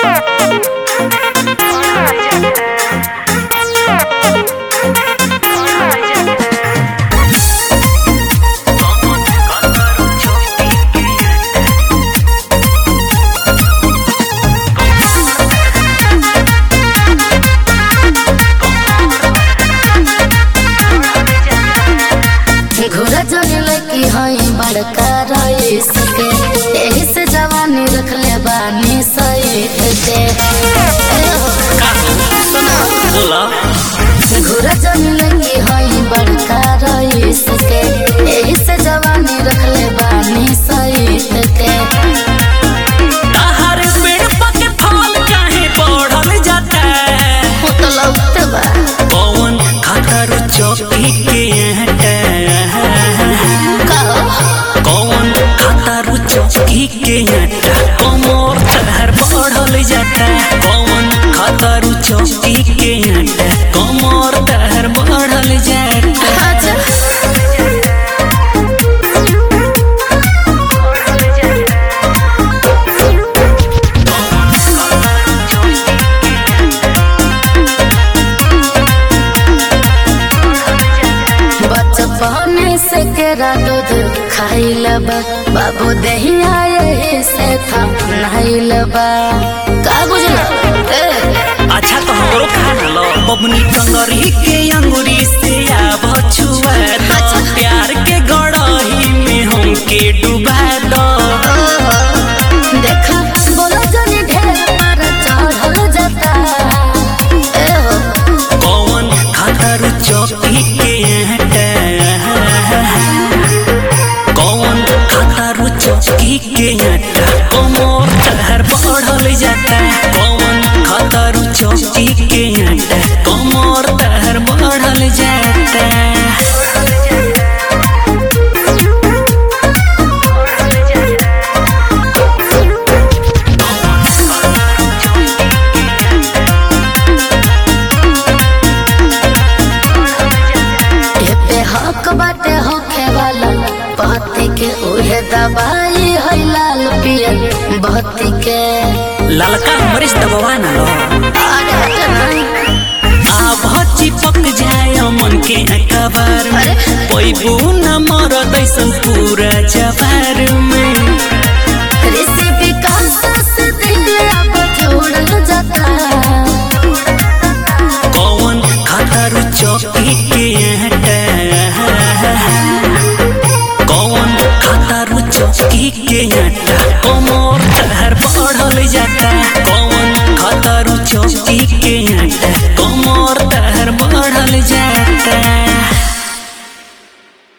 घोड़ा जंगल की हई बड़का रईस के एही से जवानी रखले बानी सईद के बोला घोड़ा जंगल की हई बड़का रईस के एही से जवानी रखले बानी सईद के ताहर पेड़ पके फल काहे बढ़ल जाता हो तो लौट बा कौन खातर चौकी के हटे कहो कौन खातर चौकी के हटे कमर तहर बढ़ल जाता कौन खातर चौकी के हटे कमर तहर बढ़ल जाता अच्छा बचपन से केरा दूध खाइल बा बाबू दहिया यही से था नहाइल बा का बुझल ए, अच्छा तो हमरो खा लो बबनी कंगरी के अंगूरी से आब छुआ दो प्यार के गड़ही में हमके डुबा दो देखा बोला जनी ढेर पर चढ़ल जाता ए हो कौन खातर चौकी के हटे कौन खातर चौकी के हटे कमर तहर बढ़ल जाता कौन खातर चौकी के हटे कमर तहर बढ़ल जाता एते हक बाटे होखे वाला पति के उहे दवाई है लाल पियर बहती के ललका मरीच दबवा ना लो अरे हटे नहीं आभ चिपक जाए मन के अखबार में पैबू न मर दैसन पूरा जवार में रेसिपी का से दिल अब जोड़ल जाता कौन खातर चौकी के हटे कौन खातर चौकी के हटे कमर तहर बढ़ल जाता कौन खातर चौकी के हटे कमर तहर बढ़ल जाता